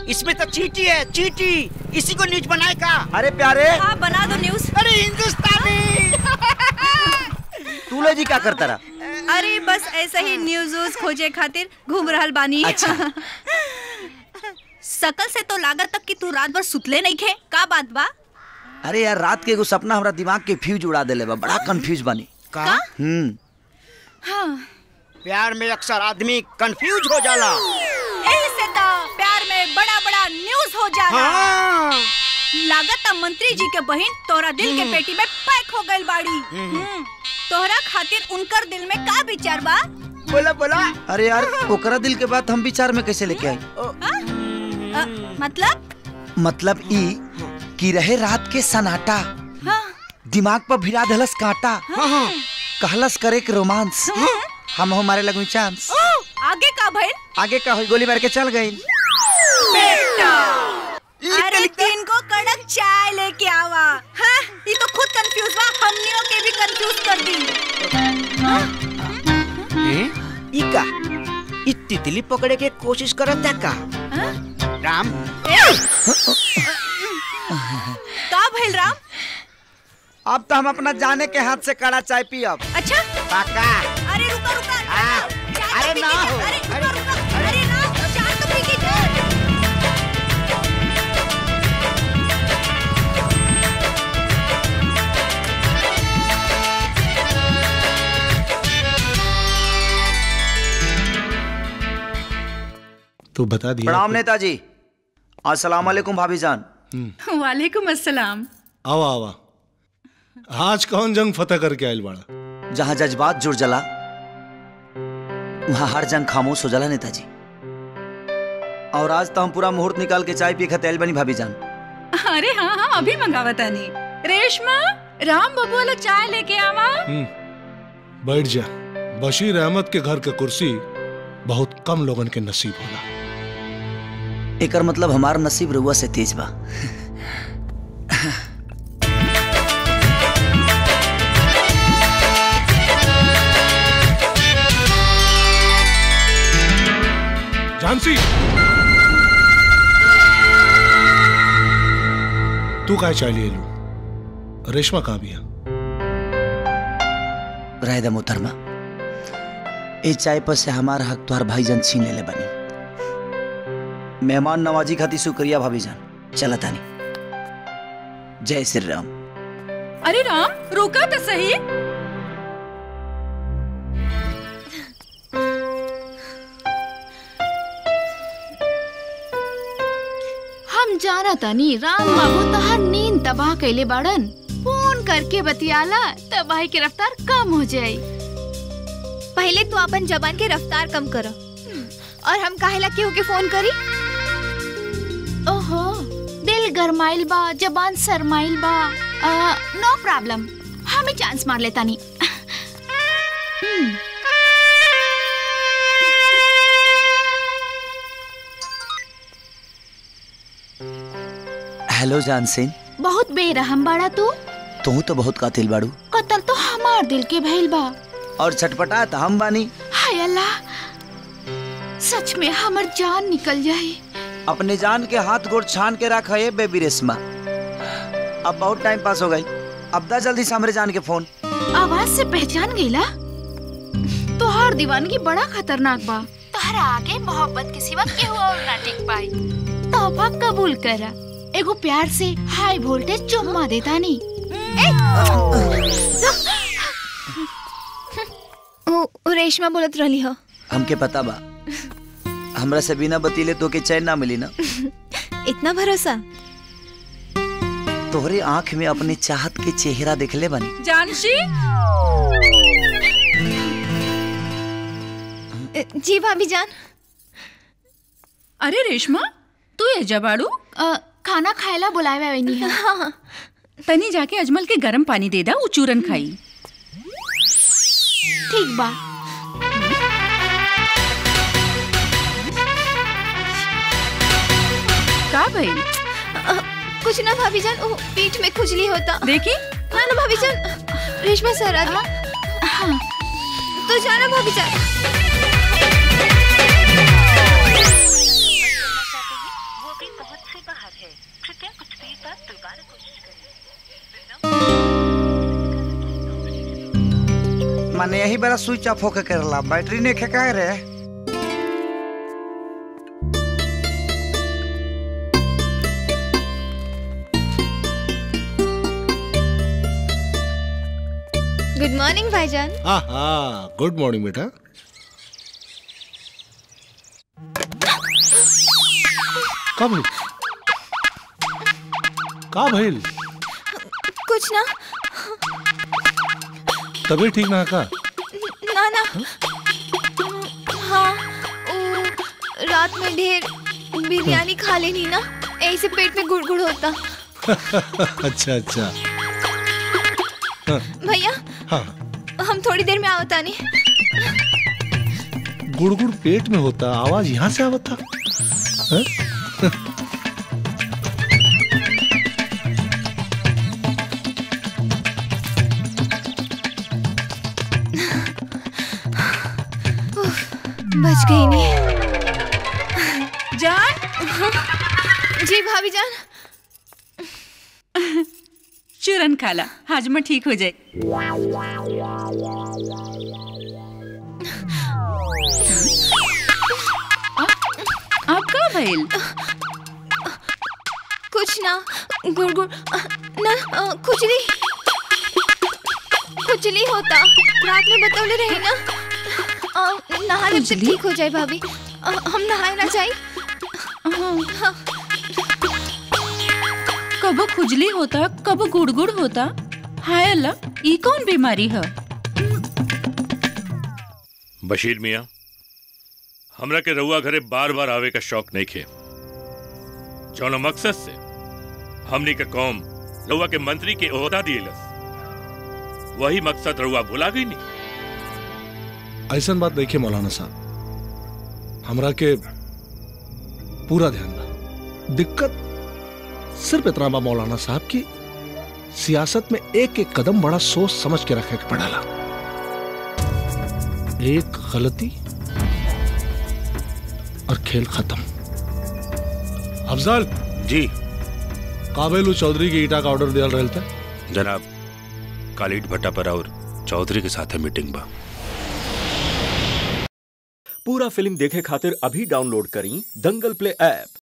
इसमें तो चीटी है चीटी इसी को न्यूज बनाए का अरे प्यारे हाँ बना दो न्यूज अरे हिंदुस्तानी तू ले जी क्या करता रहा अरे बस ऐसे ही न्यूज व्यूज खोजे खातिर घूम रहल बानी अच्छा। सकल से तो लागत तक कि तू रात भर सुतले नहीं खे का बात बा अरे यार रात के एगो सपना हमरा दिमाग के फ्यूज उड़ा देले बा बड़ा कंफ्यूज बानी का हम्म हाँ प्यार में अक्सर आदमी कंफ्यूज हो जाला यही से तो प्यार में बड़ा बड़ा न्यूज हो जाला हाँ लागत मंत्री जी के बहन तोरा दिल के पेटी में पैक हो गइल बाड़ी हम्म, तोहरा खातिर उनकर दिल में का विचार बा बोला बोला अरे यार ओकरा दिल के बात हम विचार में कैसे लेके आई अ, मतलब मतलब ई कि रहे रात के सनाटा हाँ, दिमाग पर भिड़ा देलस कांटा कहलस करे के रोमांस हम हमारे लगू चांस ओ, आगे का भइल आगे का हुई गोली मार के चल गई अरे तीन को कड़क चाय लेके आवा हाँ, ये तो खुद कंफ्यूज बा हमनियों के भी कंफ्यूज कर दी ई का ई तितली पकड़े के कोशिश करत है का राम का भइल राम अब तो हम अपना जाने के हाथ से कड़ा चाय पियब अच्छा पाका अरे रुका रुका हाँ, चाय अरे तो पी ना के- हो, अरे अरे- रुका रुका अरे ना चाय तो पी के जा। तो बता दिया प्रणाम नेताजी अस्सलाम वालेकुम भाभी जान वालेकुम अस्सलाम आवा आवा आज कौन जंग फतेह करके आयल बाड़ा जहाँ जज्बात जुड़ जला वहाँ हर जंग खामोश हो जला नेताजी और आज तो हम पूरा मुहूर्त निकाल के चाय पी खतेल बनी भाभी जान अरे हाँ हाँ अभी मंगावा तानी रेशमा राम बबुआ ला चाय लेके आवा हम्म, बैठ जा बशीर अहमद के घर के कुर्सी बहुत कम लोगन के नसीब होला एकर मतलब हमार नसीब रुआ से तेज बा झांसी तू काय चाय लिए लू रेशमा कहाँ भी है रायदा मोहतरमा ए चाय पर से हमार हक तोहर भाईजान छीन लेले बनी मेहमान नवाजी खातिर शुक्रिया भाभी जान चला तानी जय श्री राम अरे राम रुका तो सही हम जाना तनी राम बाबू तहार नींद तबाह कैले बाड़न फोन करके बतियाला तबाही की रफ्तार कम हो जाई पहले तू अपन जबान के रफ्तार कम कर और हम काहेला केहू के फोन करी ओहो दिल गरमाइल बा जबान सरमाइल बा आ, नो प्रॉब्लम हमें चांस मार लेता नी हेलो जानसिन बहुत बेरहम बाड़ा तू तू तो बहुत कातिल बाड़ू कतल तो हमार दिल के भइल बा और छटपटा तो हम बानी हाय अल्लाह सच में हमर जान निकल जाई अपने जान के हाथ गोड़ छान के रखा है बेबी रेशमा अब बहुत टाइम पास हो गई अब दा जल्दी से हमरे जान के फोन आवाज से पहचान गईला तोहार दीवानगी बड़ा खतरनाक बा तोहरा आगे मोहब्बत के सिवा केहू और ना टिक पाई तोहफा कबूल करा एगो प्यार से हाई वोल्टेज चुम्मा देता नी उ, उ रेशमा बोलत रहली हो हमके पता बा हमरा से बिना बतीले तो के चैन ना मिली ना इतना भरोसा तोहरे आंख में अपने चाहत के चेहरा देखले बनी जानशी जी भाभी जान अरे रेशमा तू ये जबाड़ू अ, खाना खाएला बुलावे वही है हाँ तनी जाके अजमल के गरम पानी दे दा उ चूरन खाई ठीक बा का भइल कुछ ना भाभी जान ओ पीठ में खुजली होता देखी ना ना भाभी जान रेशमा सर आ गई हाँ तो जाना भाभी जान बाहर है कृपया कुछ देर बाद दोबारा कोशिश करें माने यही बेरा स्विच ऑफ होके करला बैटरी ने खेका रे गुड मॉर्निंग भाईजान हाँ हाँ गुड मॉर्निंग बेटा का भइल का भइल कुछ ना तबीयत ठीक ना है का ना ना हाँ वो रात में ढेर बिरयानी खा लेनी ना ऐसे पेट में गुड़गुड़ होता अच्छा अच्छा भैया हाँ हम थोड़ी देर में आवता नहीं गुड़गुड़ पेट में होता आवाज यहाँ से आवत था हाँ? बच गई नहीं जान जी भाभी जान चूरन खाला हाजमा ठीक हो जाए आप- आप का भइल कुछ ना गुड़गुड़ ना अ, खुजली खुजली होता रात में बतौले रहे ना अ, नहा ले तो खुजली? ठीक हो जाए भाभी अ, हम नहाए ना जाए हाँ कबो खुजली होता कबो गुड़गुड़ होता हाय अल्लाह ई कौन बीमारी है बशीर मिया हमरा के रउआ घरे बार बार आवे का शौक नहीं खे जौन मकसद से हमनी के कौम रउआ के मंत्री के ओहदा दिएलस वही मकसद रउआ भुला गई नहीं ऐसा बात देखिए मौलाना साहब हमरा के पूरा ध्यान बा दिक्कत सिर्फ इतना बा मौलाना साहब की सियासत में एक एक कदम बड़ा सोच समझ के रखे के पड़ेला एक गलती और खेल खत्म अफजल जी काबेलू चौधरी की ईटा का ऑर्डर दिया रहल था जनाब कालीट भट्टा पर और चौधरी के साथ है मीटिंग बा पूरा फिल्म देखे खातिर अभी डाउनलोड करी दंगल प्ले ऐप